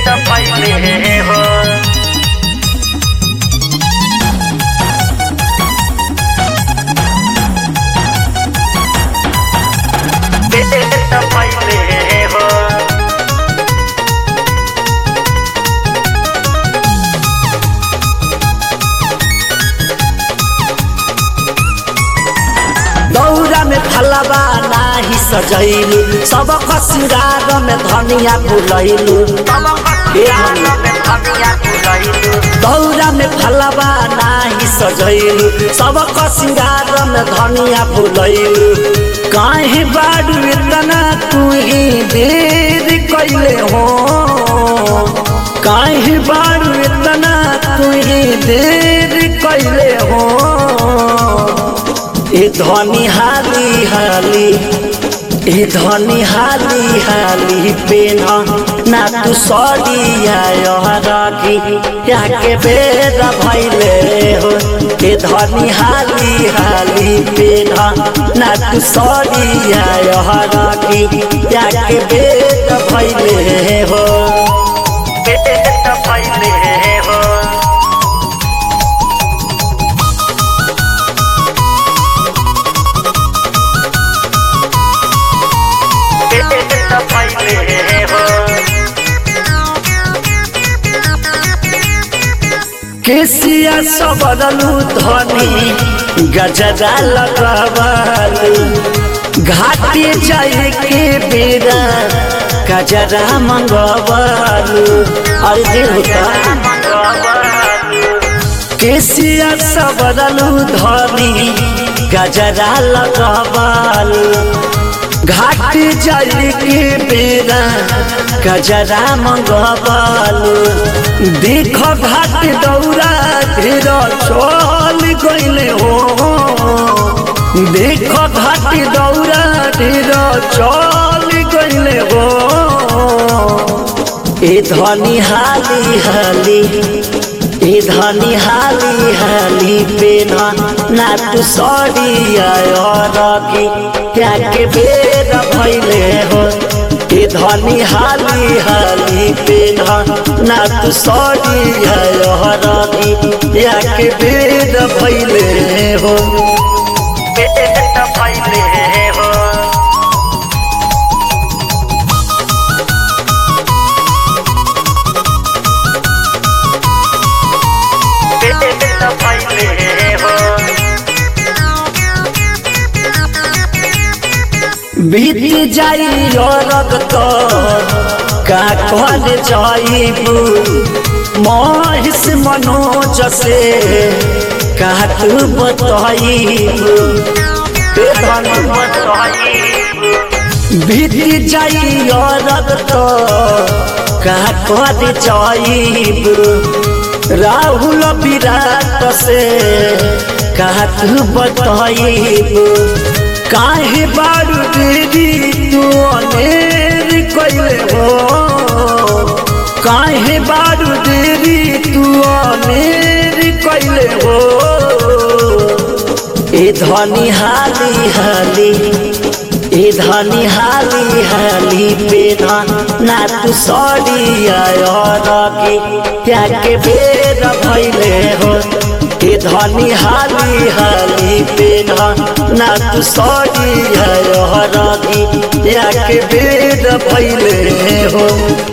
त पहिले हो त पहिले हो दौरा में फलबा नाही सजैलू सबक सिंगार में धनिया फुलैलू दौरा में फलबा नाही सजैलू सबक सिंगार में धनिया फुलैलू काहे बाडू इतना तू ही देर कैले हो काहे बाडू इतना तू ही देर कैले हो ए धनी हाली हाली ए धनी हाली हाली पेन ना तू सड़िया राखी याके बेर भैले हो ए धनी हाली हाली पेन ना तू सड़िया राखी याके बेर भैले हो त पहिले हो त पहिले हो केसिया सबरलू धनी गजरा लगवालू घाटी जाए के बेरा गजरा मंगवालू अरे दिल होता केसिया सबरलू धनी गजरा लगवालू घाट जाए के बेरा गजरा मंगवालू देख घाट दौरा ढेर चल गईले हो देख घाट दौरा ढेर चल गईले हो ए धनी हाली हाली ए धनी हाली हाली पेना ना तू सड़िया रखी क्या के बेर भैले हो ए धनी हाली हाली पेना ना तू सड़िया रखी क्या के बेर भैले हो त पहिले हो त पहिले हो बीत जाई रग तो का कहल जाइबू महिष मनोज से का तू बताइबू ए धन बीत जाई रग तो का कहल जाइबू राहुल विराट से का तू बताइबू काहे बारू देवी तू अनेर कैले हो काहे बारू देवी तू अनेर कैले हो ए धनी हाली हाली ए धनी हाली हाली पेना ना तू सड़िया रखी क्या के बेर भैले हो ए धनी हाली हाली पेना ना तू सड़िया रखी क्या के बेर भैले हो